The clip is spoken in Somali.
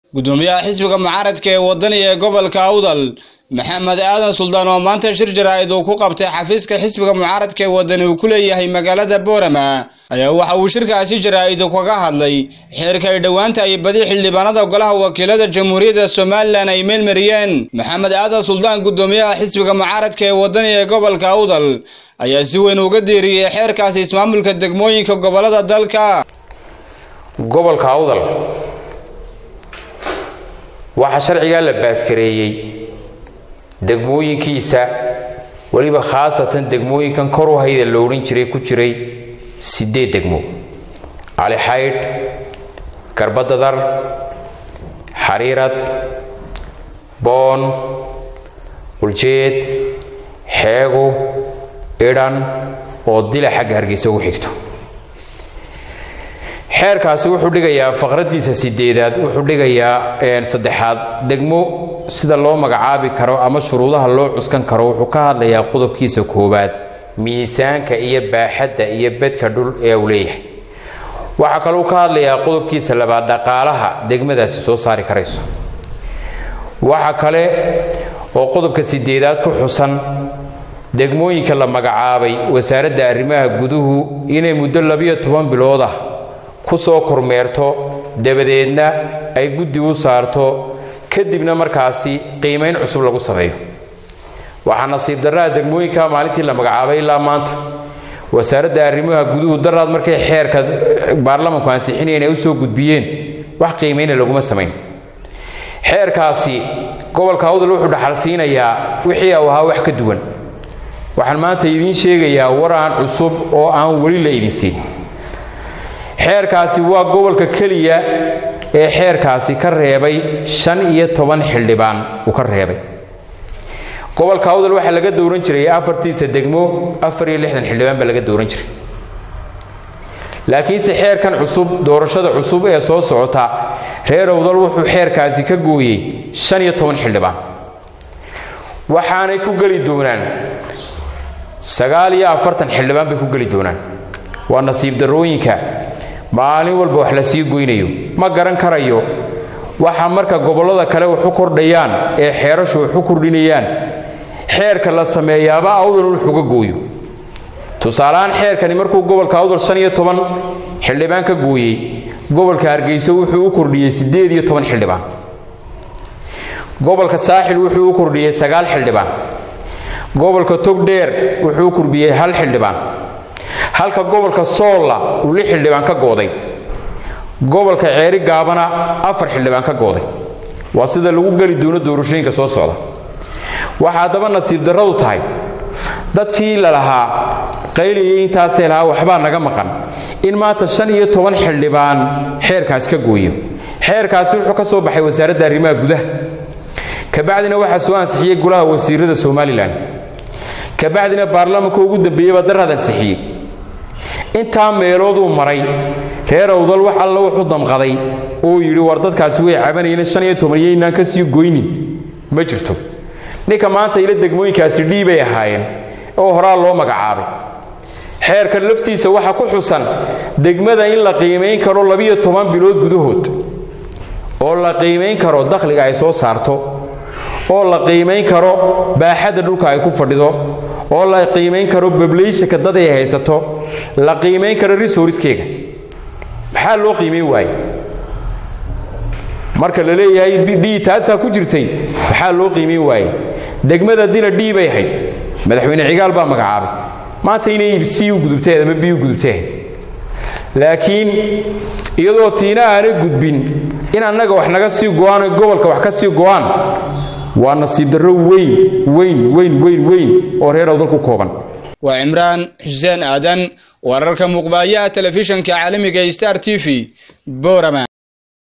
gudoomiyaha xisbiga mucaaradka ee wadaniga ee gobolka awdal maxamed aadan suldaan oo maanta shir jaraa'id uu ku qabtay xafiiska xisbiga mucaaradka ee wadani uu ku leeyahay magaalada boorama ayaa waxa uu shirkaasi jaraa'id kaga hadlay xeerka ay dhowaanta ay badi xildhibaanada golaha wakiilada jamhuuriyadda somalilan ay meelmariyeen maxamed aadan suldaan gudoomiyaha xisbiga mucaaradka ee wadaniga ee gobolka awdal ayaa si weyn uga diiriyey xeerkaasi ismaamulka degmooyinka gobolada dalka gobolka awdal waxaa sharcigaa la baaskareeyey degmooyinkiisa weliba khaasatan degmooyinkan kor u hayda la odhan jiray ku jiray siddeed degmo cali xaydh garbadadar xariirad boon uljeed xeego idhan oo dila xagga hargeysa ugu xigto xeerkaasi wuxuu dhigayaa faqraddiisa sideedaad wuxuu dhigayaa saddexaad degmo sida loo magacaabi karo ama shuruudaha loo cuskan karo wuxuu ka hadlayaa qodobkiisa koowaad miisaanka iyo baaxadda iyo bedka dhul ee uu leeyahay waxaa kaluu ka hadlayaa qodobkiisa labaad dhaqaalaha degmadaasi soo saari karayso waxa kale oo qodobka sideedaad ku xusan degmooyinka la magacaabay wasaaradda arrimaha guduhu inay muddo labiyo toban bilood ah ku soo kormeerto dabadeedna ay guddi u saarto kadibna markaasi qiimayn cusub lagu sameeyo waxaa nasiib darraha degmooyinka maalintii la magacaabay ilaa maanta wasaaradda arrimaha guduhu daraad markay xeerka baarlamanku ansixinayeen ay u soo gudbiyeen wax qiimayna laguma samayn xeerkaasi gobolka awdal wuxuu dhaxal siinayaa wixii uu ahaa wax ka duwan waxaan maanta idiin sheegayaa waraan cusub oo aan weli la idin siin xeerkaasi waa gobolka keliya ee xeerkaasi ka reebay shan iyo toban xildhibaan uu ka reebay gobolka awdal waxaa laga dowran jiray afartiisa degmo afar iyo lixdan xildhibaan baa laga dowran jiray laakiinse xeerkan cusub doorashada cusub ee soo socota reer awdal wuxuu xeerkaasi ka gooyey shan iyo toban xildhibaan waxaanay ku geli doonaan sagaal iyo afartan xildhibaan bay ku geli doonaan waa nasiib darooyinka maalin walba wax la sii goynayo ma garan karayo waxa marka gobollada kale wax u kordhayaan ee xeerashu wax u kordhinayaan xeerka la sameeyaaba awdal wuxuuga gooyo tusaaleahaan xeerkani markuu gobolka awdal shan iyo toban xildhibaan ka gooyey gobolka hargeyso wuxuu u kordhiyey siddeed iyo toban xildhibaan gobolka saaxil wuxuu u kordhiyey sagaal xildhibaan gobolka togdheer wuxuu u kordhiyey hal xildhibaan halka gobolka soolla uu lix xildhibaan ka gooday gobolka ceeri gaabana afar xildhibaan ka gooday waa sida lagu geli doono doorashooyinka soo socda waxaa haddaba nasiib darradu tahay dadkii la lahaa qayliyay intaasee lahaa waxbaa naga maqan in maanta shan iyo toban xildhibaan xeerkaasi ka gooyo xeerkaasi wuxuu ka soo baxay wasaaradda arrimaha gudaha kabacdina waxaa soo ansixiyey golaha wasiirada somalilan kabacdina baarlamanka ugu dambeeyey baa daraad ansixiyey intaa meelooduu maray reer awdal wax alla wuxuu damqaday oo yidhi war dadkaasi way cabanayeen shan iyo toban yaynaan ka sii goynin ma jirto ninka maanta ila degmooyinkaasi dhiibay ahaayeen oo horaa loo magacaabay xeerkan laftiisa waxa ku xusan degmada in la qiimayn karo labiyo toban bilood gudahood oo la qiimayn karo dakhliga ay soo saarto oo la qiimayn karo baaxadda dhulka ay ku fadhido oo la qiimayn karo bablayshanka dad ay haysato la qiimayn karo resourcekeyga maxaa loo qiimayn waaye marka la leeyahay d taasaa ku jirtay maxaa loo qiimayn waaye degmada dila d bay ahayd madaxweyne cigaal baa magacaabay maanta inay c u gudubteed ama b u gudubteed laakiin iyadoo tiina aanay gudbin in annaga wax naga sii go-aan oy gobolka wax ka sii go-aan waa nasiib darro weyn weyn weyn weyn weyn oo reer awdal ku kooban waa cimraan xuseen aadan wararka muuqbaayaha telefishanka caalamiga star t v borama